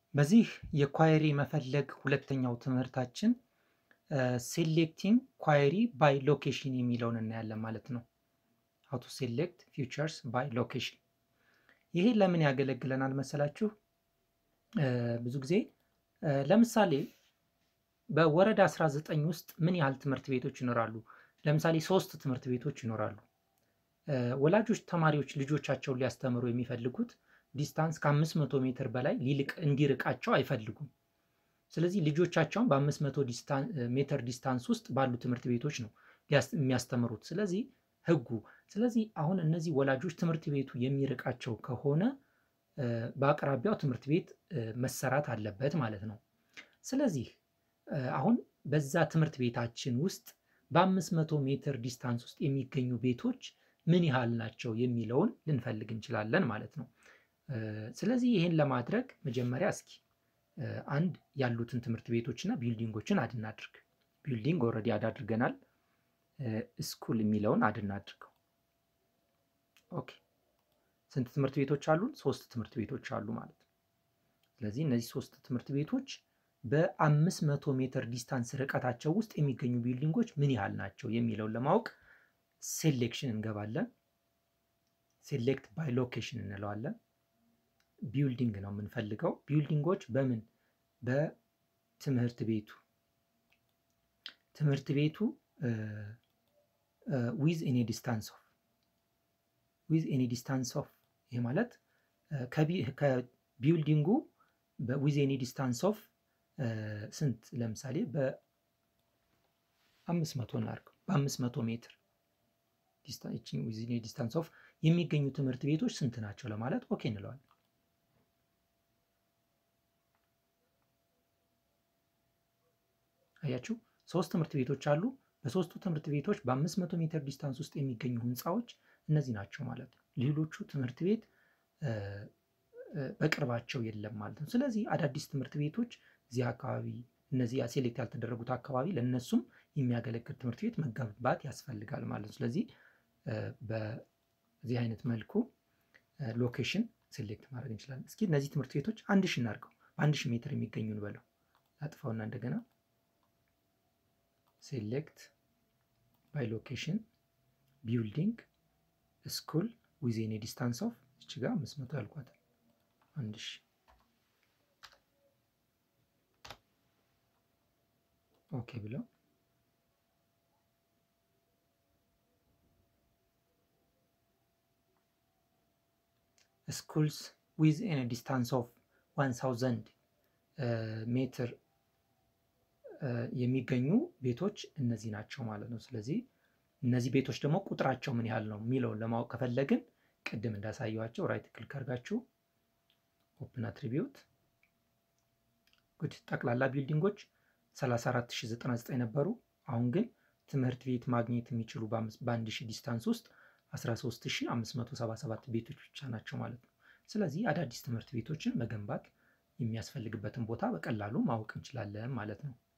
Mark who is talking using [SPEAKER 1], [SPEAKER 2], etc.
[SPEAKER 1] በዚህ የኳየሪ መፈለግ ሁለተኛው ትምህርታችን ሴሌክቲንግ ኳየሪ ባይ ሎኬሽን የሚለውን እናያለን ማለት ነው። ሀው ቱ ሴሌክት ፊውቸርስ ባይ ሎኬሽን። ይሄ ለምን ያገለግለናል መሰላችሁ? ብዙ ጊዜ ለምሳሌ በወረዳ 19 ውስጥ ምን ያህል ትምህርት ቤቶች ይኖራሉ? ለምሳሌ ሶስት ትምህርት ቤቶች ይኖራሉ። ወላጆች ተማሪዎች ልጆቻቸውን ሊያስተምሩ የሚፈልጉት ዲስታንስ ከ500 ሜትር በላይ ሊልቅ እንዲርቃቸው አይፈልጉም። ስለዚህ ልጆቻቸውን በ500 ሜትር ዲስታንስ ውስጥ ባሉ ትምህርት ቤቶች ነው የሚያስተምሩት። ስለዚህ ህጉ ስለዚህ አሁን እነዚህ ወላጆች ትምህርት ቤቱ የሚርቃቸው ከሆነ በአቅራቢያው ትምህርት ቤት መሰራት አለበት ማለት ነው። ስለዚህ አሁን በዛ ትምህርት ቤታችን ውስጥ በ500 ሜትር ዲስታንስ ውስጥ የሚገኙ ቤቶች ምን ያህል ናቸው የሚለውን ልንፈልግ እንችላለን ማለት ነው። ስለዚህ ይህን ለማድረግ መጀመሪያ እስኪ አንድ ያሉትን ትምህርት ቤቶች እና ቢልዲንጎችን አድ እናድርግ። ቢልዲንግ ኦልሬዲ አድ አድርገናል። ስኩል የሚለውን አድ እናድርገው። ኦኬ ስንት ትምህርት ቤቶች አሉን? ሶስት ትምህርት ቤቶች አሉ ማለት ነው። ስለዚህ እነዚህ ሶስት ትምህርት ቤቶች በአምስት መቶ ሜትር ዲስታንስ ርቀታቸው ውስጥ የሚገኙ ቢልዲንጎች ምን ያህል ናቸው የሚለውን ለማወቅ ሴሌክሽን እንገባለን። ሴሌክት ባይ ሎኬሽን እንለዋለን። ቢልዲንግ ነው የምንፈልገው። ቢልዲንጎች በምን በትምህርት ቤቱ ትምህርት ቤቱ ዊዝ ኤኒ ዲስታንስ ኦፍ ዊዝ ኤኒ ዲስታንስ ኦፍ ይህ ማለት ከቢልዲንጉ ዊዝ ኤኒ ዲስታንስ ኦፍ ስንት ለምሳሌ በአምስት መቶ እናድርገው በአምስት መቶ ሜትር ዊዝ ኤኒ ዲስታንስ ኦፍ የሚገኙ ትምህርት ቤቶች ስንት ናቸው ለማለት ኦኬ እንለዋለን። አያችሁ ሶስት ትምህርት ቤቶች አሉ። በሶስቱ ትምህርት ቤቶች በ500 ሜትር ዲስታንስ ውስጥ የሚገኙ ህንፃዎች እነዚህ ናቸው ማለት ነው። ሌሎቹ ትምህርት ቤት በቅርባቸው የለም ማለት ነው። ስለዚህ አዳዲስ ትምህርት ቤቶች እዚህ አካባቢ እነዚህ ሴሌክት ያልተደረጉት አካባቢ ለእነሱም የሚያገለግል ትምህርት ቤት መገንባት ያስፈልጋል ማለት ነው። ስለዚህ በዚህ አይነት መልኩ ሎኬሽን ሴሌክት ማድረግ እንችላለን። እስኪ እነዚህ ትምህርት ቤቶች አንድ ሺ እናድርገው። በአንድ ሺህ ሜትር የሚገኙ እንበለው። አጥፋውና እንደገና ሴሌክት ባይ ሎኬሽን ቢልዲንግ ስኩል ዊዝ ኤኒ ዲስታንስ ኦፍ እች ጋር አምስት መቶ ያልኳታል አንድ ሺ ኦኬ ብለው ስኩልስ ዊዝ ኤኒ ዲስታንስ ኦፍ ዋን ታውዘንድ ሜትር የሚገኙ ቤቶች እነዚህ ናቸው ማለት ነው። ስለዚህ እነዚህ ቤቶች ደግሞ ቁጥራቸው ምን ያህል ነው የሚለውን ለማወቅ ከፈለግን ቅድም እንዳሳየዋቸው ራይት ክሊክ አድርጋችሁ ኦፕን አትሪቢዩት ጉድ ጠቅላላ ቢልዲንጎች 34099 ነበሩ። አሁን ግን ትምህርት ቤት ማግኘት የሚችሉ በአንድ ሺህ ዲስታንስ ውስጥ 13577 ቤቶች ብቻ ናቸው ማለት ነው። ስለዚህ አዳዲስ ትምህርት ቤቶችን መገንባት የሚያስፈልግበትን ቦታ በቀላሉ ማወቅ እንችላለን ማለት ነው።